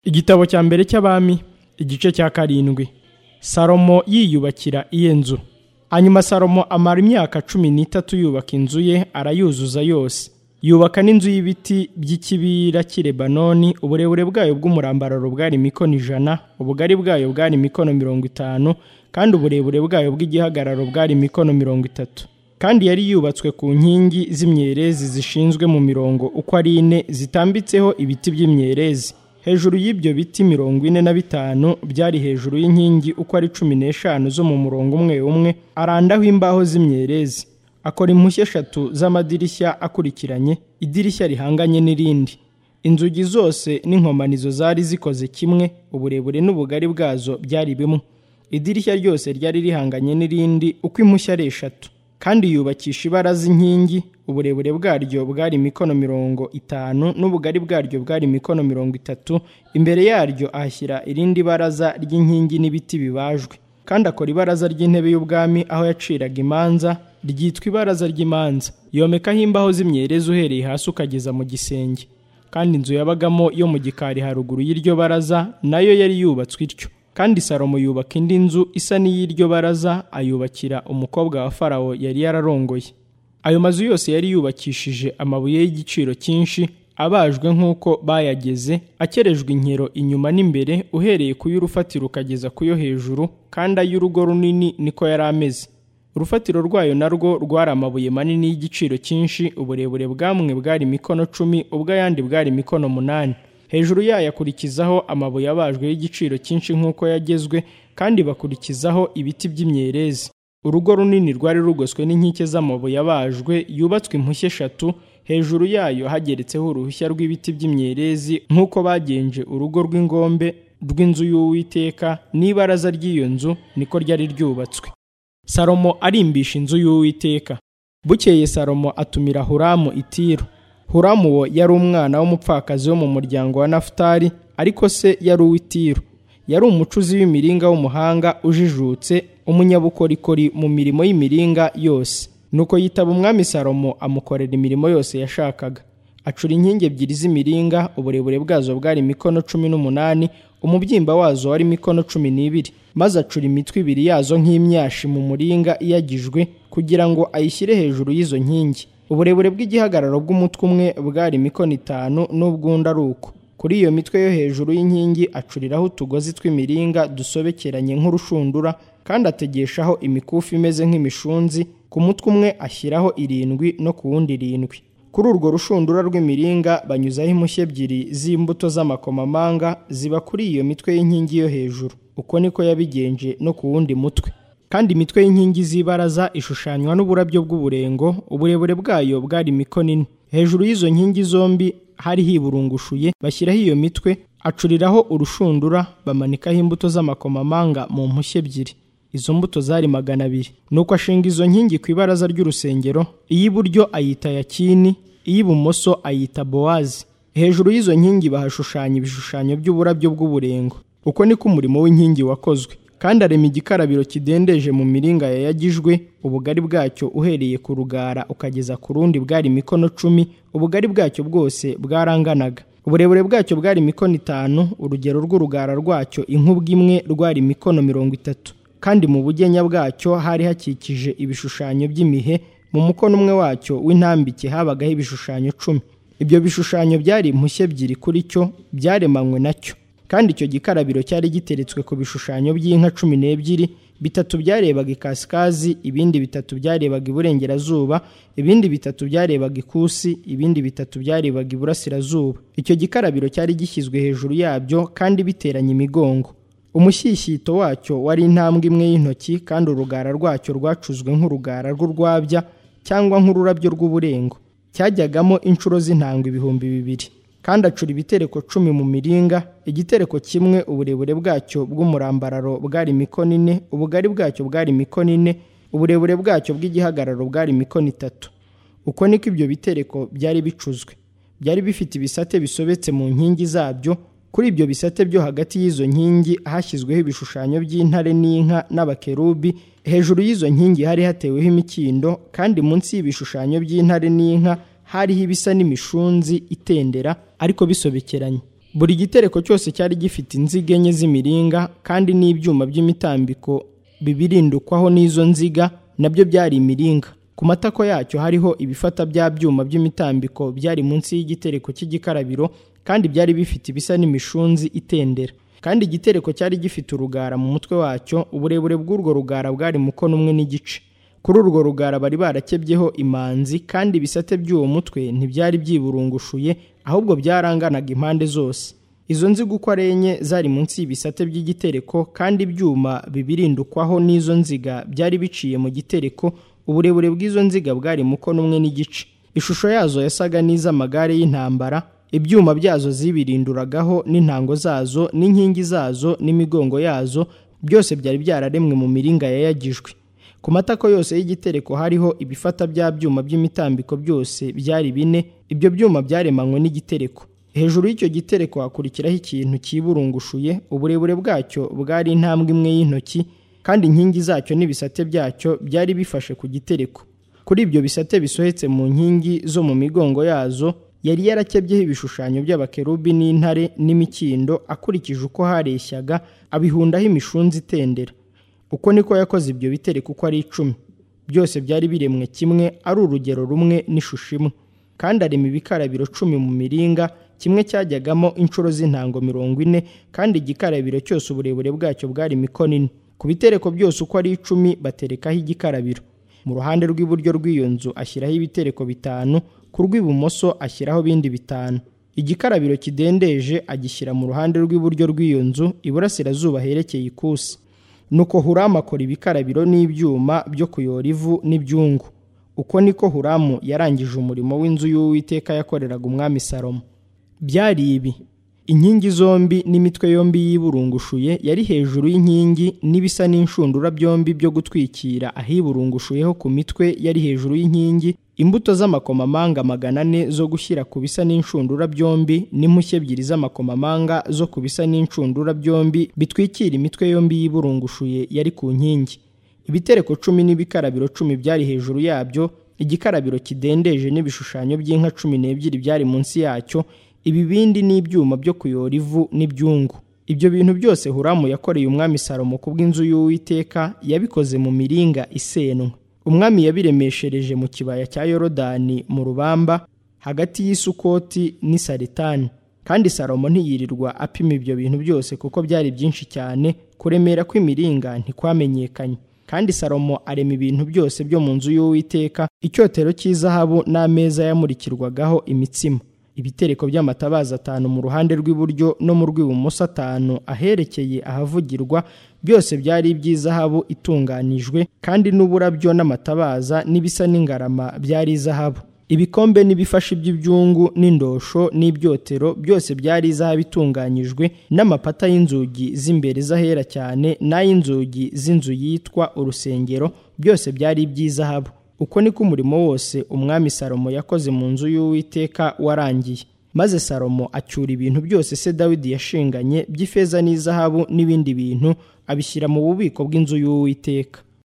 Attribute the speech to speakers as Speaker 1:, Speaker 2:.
Speaker 1: igitabo cya mbere cy'abami igice cya karindwi salomo yiyubakira iye nzu hanyuma salomo amara imyaka cumi n'itatu yubaka inzu ye arayuzuza yose yubaka n'inzu y'ibiti by'ikibira cy'i lebanoni uburebure bwayo bw'umurambararo bwari mikono ijana ubugari bwayo bwari mikono mirongo itanu kandi uburebure bwayo bw'igihagararo bwari mikono mirongo itatu kandi yari yubatswe ku nkingi z'imyerezi zishinzwe mu mirongo uko ari ine zitambitseho ibiti by'imyerezi hejuru y'ibyo biti mirongo ine na bitanu byari hejuru y'inkingi uko ari cumi n'eshanu zo mu murongo umwe umwe arandaho imbaho z'imyerezi akora impushya eshatu z'amadirishya akurikiranye idirishya rihanganye n'irindi inzugi zose n'inkomanizo zari zikoze kimwe uburebure n'ubugari bwazo byari bimwe idirishya ryose ryari rihanganye n'irindi uko impushya ari eshatu kandi yubakisha ibaraza inkingi uburebure bwaryo bwari mikono mirongo itanu n'ubugari bwaryo bwari mikono mirongo itatu imbere yaryo ahashyira irindi baraza ry'inkingi n'ibiti bibajwe kandi akora ibaraza ry'intebe y'ubwami aho yaciraga imanza ryitwa ibaraza ry'imanza yomekaho imbaho z'imyerezi uhereye hasi ukageza mu gisenge kandi inzu yabagamo yo mu gikari haruguru y'iryo baraza nayo yari yubatswe ityo kandi salomo yubaka indi nzu isa n'iy'iryo baraza ayubakira umukobwa wa farawo yari yararongoye ayo mazu yose yari yubakishije amabuye y'igiciro cyinshi abajwe nk'uko bayageze akerejwe inkero inyuma n'imbere uhereye ku y'urufatiro ukageza ku yo hejuru kandi ay'urugo runini niko yari ameze urufatiro rwayo narwo rwari amabuye manini y'igiciro cyinshi uburebure bwamwe bwari mikono cumi ubw'ayandi bwari mikono munani hejuru yayo akurikizaho amabuye abajwe y'igiciro cyinshi nk'uko yagezwe kandi bakurikizaho ibiti by'imyerezi urugo runini rwari rugoswe n'inkike z'amabuye abajwe yubatswe impushya eshatu hejuru yayo hageretseho uruhushya rw'ibiti by'imyerezi nk'uko bagenje urugo rw'ingombe rw'inzu y'uwiteka n'ibaraza ry'iyo nzu niko ryari ryubatswe salomo arimbisha inzu y'uwiteka bukeye salomo atumira huramu itiro huramu uwo yari umwana w'umupfakazi wo mu muryango wa nafutari ariko se yari uw'itiro yari umucuzi w'imiringa w'umuhanga ujijutse umunyabukorikori mu mirimo y'imiringa yose nuko yitaba umwami salomo amukorera imirimo yose yashakaga acura inkingi ebyiri z'imiringa uburebure bwazo bwari mikono cumi n'umunani umubyimba wazo wari mikono cumi n'ibiri maze acura imitwe ibiri yazo nk'imyashi mu muringa iyagijwe kugira ngo ayishyire hejuru y'izo nkingi uburebure bw'igihagararo bw'umutwe umwe bwari mikono itanu n'ubwundi ari uko kuri iyo mitwe yo hejuru y'inkingi acuriraho utugozi tw'imiringa dusobekeranye nk'urushundura kandi ategeshaho imikufi imeze nk'imishunzi ku mutwe umwe ashyiraho irindwi no ku wundi irindwi kuri urwo rushundura rw'imiringa banyuzaho impushya ebyiri z'imbuto z'amakomamanga ziba kuri iyo mitwe y'inkingi yo hejuru uko niko yabigenje no ku wundi mutwe kandi imitwe y'inkingi z'ibaraza ishushanywa n'uburabyo bw'uburengo uburebure bwayo bwari mikono ine hejuru y'izo nkingi zombi hari hiburungushuye bashyiraho iyo mitwe acuriraho urushundura bamanikaho imbuto z'amakomamanga mu mpushya ebyiri izo mbuto zari magana abiri nuko ashinga izo nkingi ku ibaraza ry'urusengero iy'iburyo ayita yakini iy'ibumoso ayita bowazi hejuru y'izo nkingi bahashushanya ibishushanyo by'uburabyo bw'uburengo uko niko umurimo w'inkingi wakozwe kandi arema igikarabiro kidendeje mu miringa yayagijwe ubugari bwacyo uhereye ku rugara ukageza ku rundi bwari mikono cumi ubugari bwacyo bwose bwaranganaga uburebure bwacyo bwari mikono itanu urugero rw'urugara rwacyo inkubwe imwe rwari mikono mirongo itatu kandi mu bugenya bwacyo hari hakikije ibishushanyo by'imihe mu mukono umwe wacyo w'intambike habagaho ibishushanyo cumi ibyo bishushanyo byari impushya ebyiri kuri cyo byaremanywe nacyo kandi icyo gikarabiro cyari giteretswe ku bishushanyo by'inka cumi n'ebyiri bitatu byarebaga ikasikazi ibindi bitatu byarebaga iburengerazuba ibindi bitatu byarebaga ikusi ibindi bitatu byarebaga iburasirazuba icyo gikarabiro cyari gishyizwe hejuru yabyo kandi biteranye imigongo umushyishyito wacyo wari intambwe imwe y'intoki kandi urugara rwacyo rwacuzwe nk'urugara rw'urwabya cyangwa nk'ururabyo rw'uburengo cyajyagamo inshuro z'intanga ibihumbi bibiri kandi acura ibitereko cumi mu miringa igitereko kimwe uburebure bwacyo bw'umurambararo bwari mikono ine ubugari bwacyo bwari mikono ine uburebure bwacyo bw'igihagararo bwari mikono itatu uko niko ibyo bitereko byari bicuzwe byari bifite ibisate bisobetse mu nkingi zabyo kuri ibyo bisate byo hagati y'izo nkingi hashyizweho ibishushanyo by'intare n'inka n'abakerubi hejuru y'izo nkingi hari hateweho imikindo kandi munsi y'ibishushanyo by'intare n'inka hariho ibisa n'imishunzi itendera ariko bisobekeranye buri gitereko cyose cyari gifite inziga enye z'imiringa kandi n'ibyuma by'imitambiko bibirindukwaho n'izo nziga nabyo byari imiringa ku matako yacyo hariho ibifata bya byuma by'imitambiko byari munsi y'igitereko cy'igikarabiro kandi byari bifite ibisa n'imishunzi itendera kandi igitereko cyari gifite urugara mu mutwe wacyo uburebure bw'urwo rugara bwari mukono umwe n'igice kuri urwo rugara bari barakebyeho imanzi kandi ibisate by'uwo mutwe ntibyari byiburungushuye ahubwo byaranganaga impande zose izo nziga uko ari enye zari munsi y'ibisate by'igitereko kandi ibyuma bibirindukwaho n'izo nziga byari biciye mu gitereko uburebure bw'izo nziga bwari mukono umwe n'igice ishusho yazo yasaga n'iz'amagare y'intambara ibyuma byazo zibirinduragaho n'intango zazo n'inkingi zazo n'imigongo yazo byose byari byararemwe mu miringa yayagijwe ku matako yose y'igitereko hariho ibifata bya byuma by'imitambiko byose byari bine ibyo byuma byaremanywe n'igitereko hejuru y'icyo gitereko hakurikiraho ikintu cyiburungushuye uburebure bwacyo bwari intambwe imwe y'intoki kandi inkingi zacyo n'ibisate byacyo byari bifashe ku gitereko kuri ibyo bisate bisohetse mu nkingi zo mu migongo yazo yari yarakebyeho ibishushanyo by'abakerubi n'intare n'imikindo akurikije uko hareshyaga abihundaho imishunzi itendera uko niko yakoze ibyo bitereko uko ari icumi byose byari biremwe kimwe ari urugero rumwe n'ishusho imwe kandi arema ibikarabiro cumi mu miringa kimwe cyajyagamo inshuro z'intango mirongo ine kandi igikarabiro cyose uburebure bwacyo bwari mikono ine ku bitereko byose uko ari icumi baterekaho igikarabiro mu ruhande rw'iburyo rw'iyo nzu ashyiraho ibitereko bitanu ku rw'ibumoso ashyiraho ibindi bitanu igikarabiro kidendeje agishyira mu ruhande rw'iburyo rw'iyo nzu iburasirazuba herekeye ikusi nuko huramu akora ibikarabiro n'ibyuma byo kuyora ivu n'ibyungu uko niko huramu yarangije umurimo w'inzu y'uwiteka yakoreraga umwami salomo byari ibi inkingi zombi n'imitwe yombi yiburungushuye yari hejuru y'inkingi n'ibisa n'inshundura byombi byo gutwikira ahiburungushuyeho ku mitwe yari hejuru y'inkingi imbuto z'amakomamanga magana ane zo gushyira ku bisa n'inshundura byombi n'impushya ebyiri z'amakomamanga zo ku bisa n'inshundura byombi bitwikira imitwe yombi yiburungushuye yari ku nkingi ibitereko cumi n'ibikarabiro cumi byari hejuru yabyo igikarabiro kidendeje n'ibishushanyo by'inka cumi n'ebyiri byari munsi yacyo ibibindi n'ibyuma byo kuyora ivu n'ibyungu ibyo bintu byose huramu yakoreye umwami salomo ku bw'inzu y'uwiteka yabikoze mu miringa isenwa umwami yabiremeshereje mu kibaya cya yorodani mu rubamba hagati y'isukoti n'isaritani kandi salomo ntiyirirwa apima ibyo bintu byose kuko byari byinshi cyane kuremera kw'imiringa ntikwamenyekanye kandi salomo arema ibintu byose byo mu nzu y'uwiteka icyotero cy'izahabu n'ameza yamurikirwagaho imitsima ibitereko by'amatabaza atanu mu ruhande rw'iburyo no mu rw'ibumoso atanu aherekeye ahavugirwa byose byari iby'izahabu itunganijwe kandi n'uburabyo n'amatabaza n'ibisa n'ingarama byari izahabu ibikombe n'ibifashi by'ibyungu n'indosho n'ibyotero byose byari izahabu itunganyijwe n'amapata y'inzugi z'imbere z'ahera cyane n'ay'inzugi z'inzu yitwa urusengero byose byari iby'izahabu uko niko umurimo wose umwami salomo yakoze mu nzu y'uwiteka warangiye maze salomo acyura ibintu byose se dawidi yashinganye by'ifeza n'izahabu n'ibindi bintu abishyira mu bubiko bw'inzu y'uwiteka